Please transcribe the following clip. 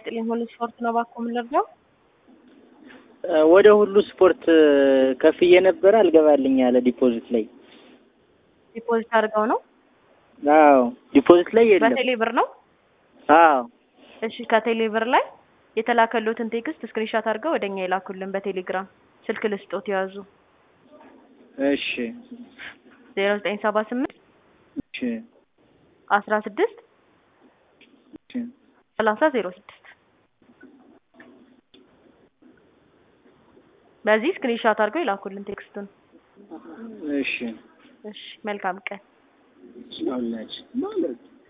ይስጥልኝ። ሁሉ ስፖርት ነው ባኮ የምንረዳው ወደ ሁሉ ስፖርት ከፍዬ ነበረ አልገባልኝ ያለ ዲፖዚት ላይ ዲፖዚት አድርገው ነው። አዎ ዲፖዚት ላይ የለም። በቴሌ ብር ነው። አዎ እሺ ከቴሌ ብር ላይ የተላከሉትን ቴክስት ስክሪንሻት አድርገው ወደኛ የላኩልን በቴሌግራም ስልክ ልስጦት ያዙ እሺ ዜሮ ዘጠኝ ሰባ ስምንት እሺ አስራ ስድስት እሺ ሰላሳ ዜሮ ስድስት በዚህ ስክሪንሻት አድርገው የላኩልን ቴክስቱን። እሺ እሺ መልካም ቀን። አላች ማለት